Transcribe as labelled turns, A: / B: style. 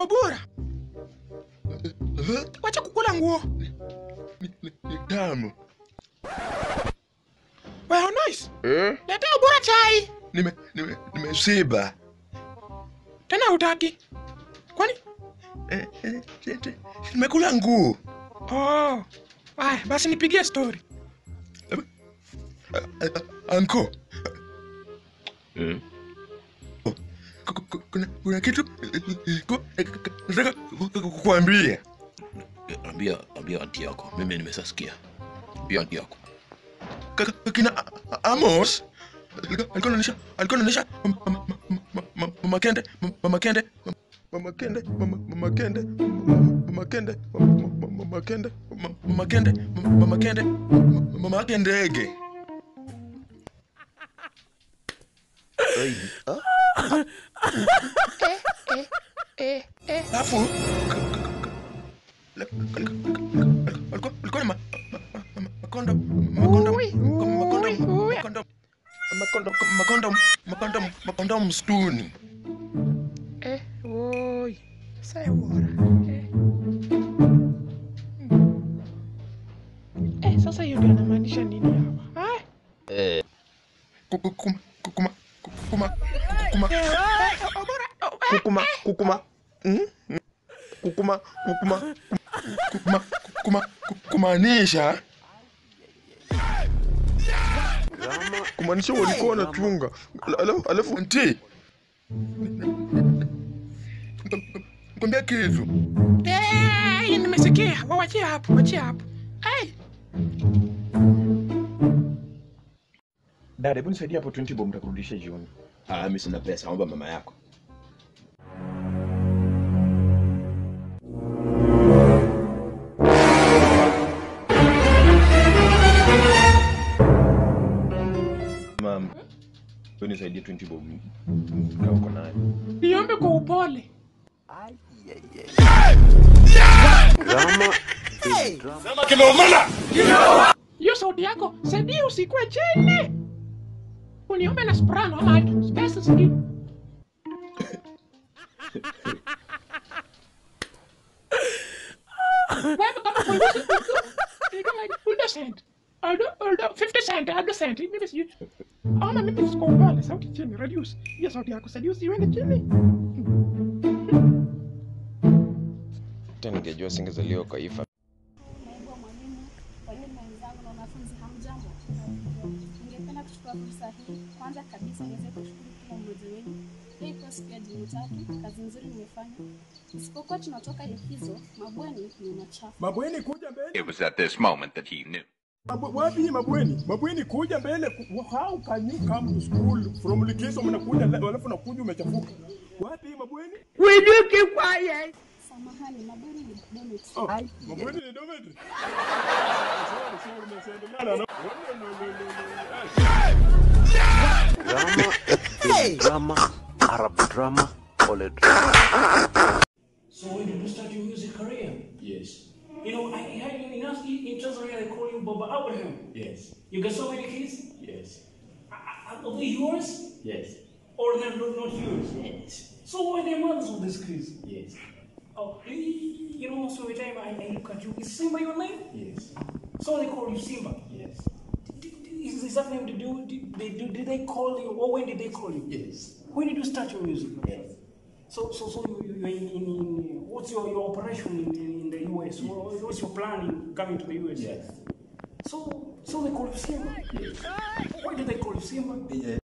A: Obura, wacha kukula nguo.
B: Ni tamu.
A: Well, nice.
B: Eh?
A: Leta Obura chai.
B: Nime nime nimeshiba.
A: Tena hutaki. Kwani?
B: Eh, eh, si- si- Nimekula nguo.
A: Oh. Aya, basi nipigie story.
B: Anko. Ku- ku- Kuna, kuna kitu ku- nataka kukuambia.
C: Ambia, ambia anti yako, mimi nimesasikia. Ambia anti yako.
B: Kaka- Kina A- A- Amos alikuwa alikuwa anaonyesha alikuwa anaonyesha mama- mama- mama- mama- mama Kende mama Kende mama Kende mama mama Kende mama Kende mama mama Kende mama- mama Kende mama Kende mama yake ndege alafu alikuwa alikuwa na ma- ma- ma- makondo makondo makondo makondo makondo makondo makondo makondo msituni
A: Eh, oi. Sai Obura. Eh. Eh, sasa hiyo ndio anamaanisha nini hapa? Ah?
B: kukuma kukuma kukuma kukuma
A: Eh, eh, Obura. oh, eh.
B: kukuma kukuma Mm? kukuma kukuma kukuma kukuma kumaanisha kumaanisha walikuwa wanachunga alafu alafu nti kwambia kitu
A: Eh, nimesikia. Wawachie hapo, wachie hapo. Eh.
D: Dada, hebu nisaidie hapo 20 bob nitakurudishia jioni.
C: Ah, mimi sina pesa, omba mama yako.
D: Mam, hebu nisaidie 20 bob kama uko nayo.
A: Niombe kwa upole. Hiyo sauti yako, saidia usikue chini. Uniombe na soprano ama alto, space zingine. Wewe kama polisi, ni kama uldo cent. Uldo, uldo, 50 cent, uldo cent. Mimi sijui. Ama mimi siko upole, sauti chini, reduce. Hiyo sauti yako, saidia usiende chini.
D: Tena ningejua singezaliwa kwa ifa.
E: Naibu wa mwalimu, walimu wenzangu na wanafunzi, hamjambo? Ningependa kuchukua fursa hii kwanza kabisa niweze kushukuru kila mmoja wenu. Leo ikiwa siku ya Jumatatu, kazi nzuri mmefanya. Isipokuwa tunatoka likizo, mabweni ni machafu.
F: Mabweni kuja mbele.
G: It was at this moment that he knew.
F: Mabu- Wapi mabweni? Mabweni kuja mbele. ku- How can you come to school from likizo mnakuja la- alafu nakuja umechafuka? Wapi mabweni?
E: Samahani, mabweni ni dormitory.
F: Oh, mabweni ni dormitory. Sorry, sorry, msiendelea na- No, no, no, no, no, no.
H: drama, Arab drama, Ole drama.
I: So when did you start your music career?
F: Yes,
I: You know, I heard you in, in, in Tanzania they call you Baba Abraham.
F: yes,
I: You got so many kids?
F: yes,
I: Are are they yours?
F: yes,
I: Or they're not, not yours?
F: yes,
I: So who are the mothers of these kids?
F: yes,
I: Oh, you, you know, most of the time I, I look at you. Is Simba your name?
F: yes,
I: So they call you Simba.
F: yes,
I: Did, did- is, is that name to do? Did they, do, did they call you? Or when did they call you?
F: yes,
I: When did you start your music?
F: yes.
I: So, so, so you, you, you're in, in, in, what's your, your operation in, in, in the US? What, what's your plan in coming to the US?
F: Yes.
I: So, so they call you Simba?
F: Yes.
I: Why do they call you Simba?
F: Yeah.